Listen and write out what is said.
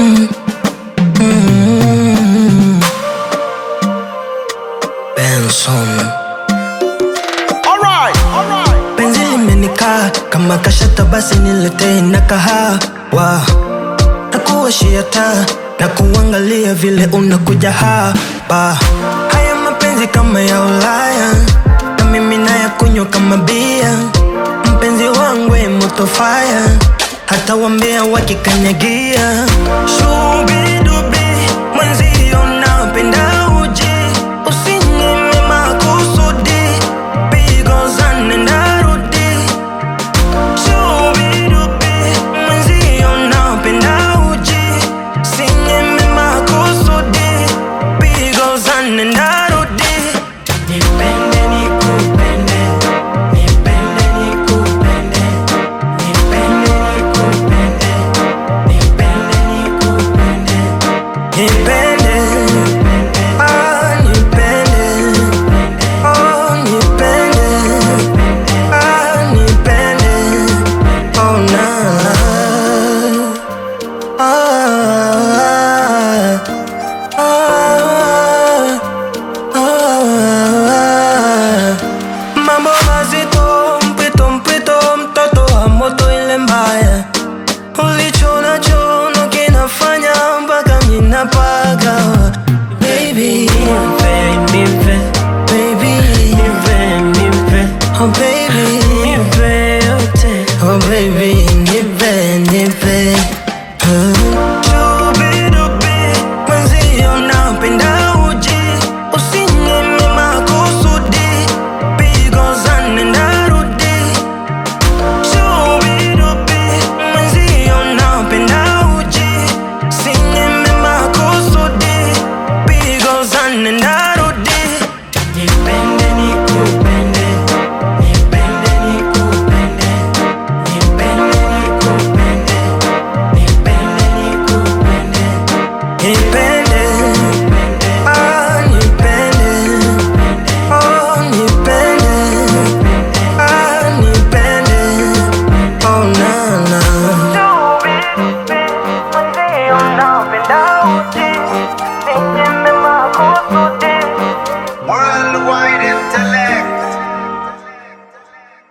mm. Benson Alright, alright. penzi limenikaa kama kashata, basi niletee na kahawa na kuwashia taa na kuangalia vile unakuja hapa. Haya mapenzi kama ya Ulaya na mimi naya kunywa kama bia. Mpenzi wangu e moto fire, hata wambea wakikanyagia. Subiri